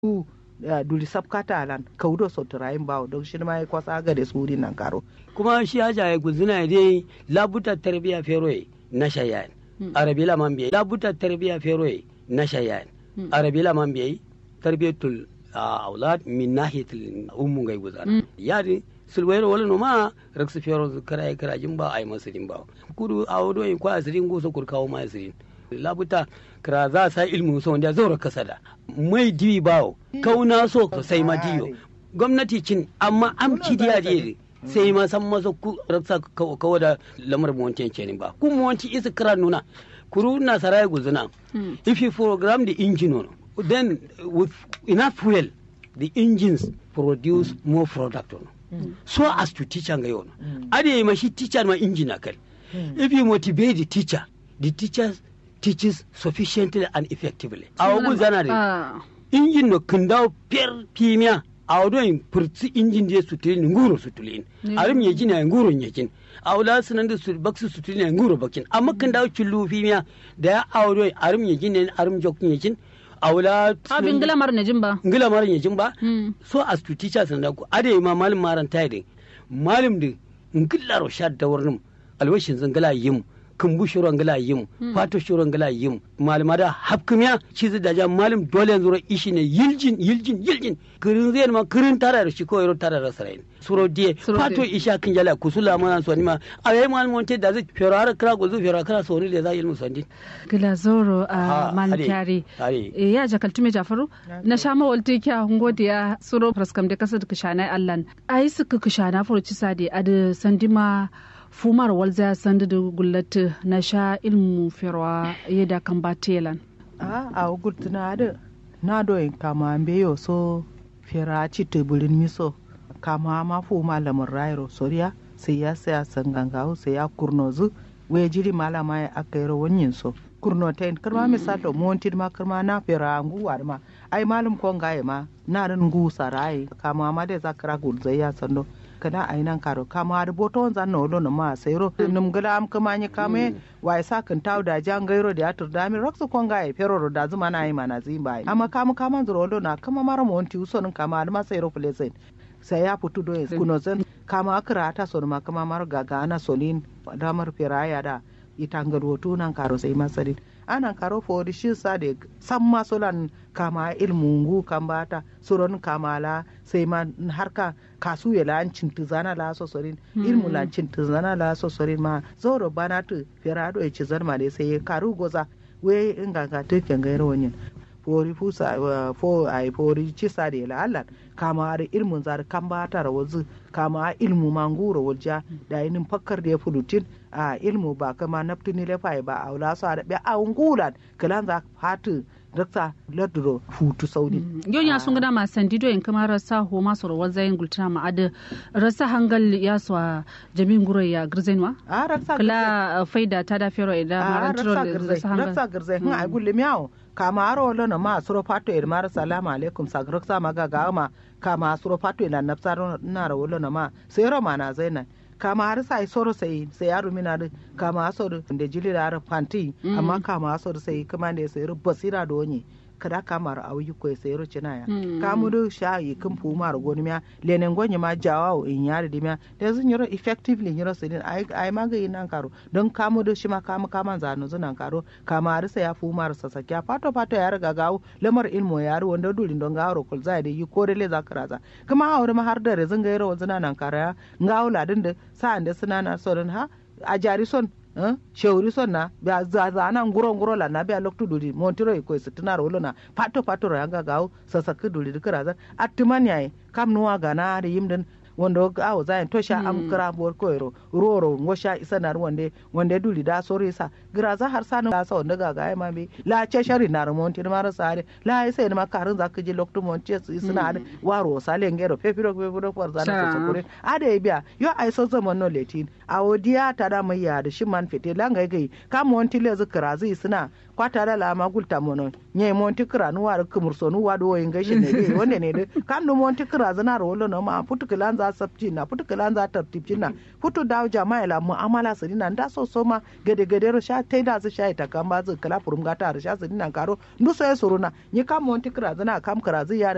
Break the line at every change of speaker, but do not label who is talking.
ku duli sabkata alan kaudo sotirayin bawo don shi ma ya kwasa ga da suri nan karo
kuma shi haja ya guzina dai labuta tarbiya feroye na shayan arabi la man biye labuta tarbiya feroye na shayan arabi la man biye tarbiyatul aulad min nahiyatul ummu gai guzana yadi sulwayro wala no ma raksu fero kara kara jin ba ai masirin ba kudu awdo in kwa asirin go so kur kawo ma asirin labuta kara za sa ilmu so wanda zaura kasada mai diwi bawo kauna so sai ma diyo gwamnati cin amma amci diya diya sai ma san masa ku raksa kawo da lamar mu wancan kenan ba ku mu wanci isa kira nuna kuru na sarai guzuna if you program the engine on then with enough fuel the engines produce more product on so as to teacher ga yau ade ma shi teacher ma engine akal if you motivate the teacher the teacher teaches sufficiently and effectively a wagun zana da injin no kindawo per pimiya a wadon furtsi injin da su tuli nguro su tuli arim ya jina nguro ya jin a wala sunan da su baksu su tuli nguro bakin amma kindawo killu pimiya da ya a wadon arim ya jina arim jokin ya jin a wala
abin gilamar na jin ba
gilamar ya jin ba so as to teachers na ku ade ma malim maran tayi malim din ngillaro shad da warnum alwashin zangala yim kumbu shuron gala yim fato shuron gala yim malama da hapkumiya cizi da jam malim dole yanzu ishi ne yiljin yiljin yiljin kirin zai ma kirin tara da shi ko yaro tara da sarai suro die fato isha kin jala kusula mana so ni ma ayi malim wonte da zai fero har kira gozu fero kira so ni da za ilmu sandi
gila zoro a mankari ya jakaltume jafaru na sha ma walte kya ngode ya suro praskam da kasar kishana allan ayi suka kishana furuci sade ad sandima fumar walza sanda da gullata na sha ilmu firwa yadda kan ba telan.
a a gurtuna da na doyin kama beyo so fira ci teburin miso kama ma fuma lamar rairo soriya sai ya saya sangangawo sai ya kurnozu waya jiri malama ya aka yi rawanyin so kurno ta yin karma misalo montin ma karma na fira nguwa ma ai malam konga ma na rin ngu sarai kama ma da zakara gulzai ya sando kana a nan karo kama har boto zan no lo ma sayro num gala am kama ni kame wa isa kan taw da jan gairo da atur da mi rokso kon ga e feroro da zuma na yi mana zimba amma kama kama zuro lo na kama mara mo onti uso nun kama ma sayro plezen sai ya fitu do kuno zan kama akra ta so ma kama mar gaga ana solin da mar firaya da itangar hoto nan karo sai masarin anan karo fori shi sa da san masolan kama ilmungu kan bata suron kamala sai ma harka kasu ya lan cintu zana la so sorin ilmu lan cintu zana la so sorin ma zoro bana tu firado ya ci zarma da sai karu goza we inga ga te kan gairo wonyin fori fusa fo ai fori ci sa da la Allah kama har ilmun zar kan bata rawazu kama ilmu manguro walja da inin fakkar da ya fulutin a ilmu ba kama naftini lefai ba a wula su a da a ungulan kalan za fatu dakta ladro futu saudi
yon ya sun gada ma sandido in kama rasa ho ma soro wazayin gultana ma ada rasa hangal ya so jamin gure ya girzenwa
a rasa
kala faida ta da fero ida marantro
rasa hangal rasa girzai hin ai gulle miyawo kama aro lono ma suro fato ir mar salamu alaikum sagraksa maga ga ma kama suro fato ina nafsaro na ro lono ma sai ro mana zainai kama har sai soro sai sai yaro mina da kama so da jili da fanti amma kama so da sai kuma da sai basira da wani kada kamar a wuyi ko sai ro cina ya kamu da sha yi kun fu mar goni miya lenen gonye ma jawa in yare di miya da zun yoro effectively yoro sai din ai ai ma ga yin nan karo don kamu da shi ma kamu kaman zanu zunan karo kama har sai ya fu mar sasakya fato fato ya riga gawo lamar ilmo ya ru wanda durin don gawaro kul zai da yi ko da le zakara kuma haure ma har da rezin ga yoro zunan nan kara ngawo ladin da sa'an da suna na son ha a jari son shewri son na ba za za na nguro nguro la na ba loktu duri montiro ko su tuna ro na pato pato ro yanga gawo sasaka duri dukara za attiman yayi kam nuwa gana da yimden wanda awo zayin to sha am kira bor koyro roro ngosha isa nar wande wande duli da sori sa gira za har sanu da sa wanda ga ga ma be la ce shari nar monti mar sare la sai ma karin za ka je lokto monti su suna da waro sale ngero pepiro pepiro for za na so kure ade biya yo ai so zaman no letin awo diya ta da mai ya da shi man fete langa gai ka monti le zikira zai suna kwata da lama gulta mono nye monti kira nu war kumur so nu wado yin gashi ne dai wanda ne dai kam nu monti kira zana ro lo no ma putu kilan za sabci na putu kilan za tartibci na putu dawo jama'a la mu'amala su dinan da so so ma gade gade ro sha tai da su sha ita kan ba zu kala furum gata ro sha su dinan karo ndu so ya suruna nye kam monti kira zana kam kira zai yare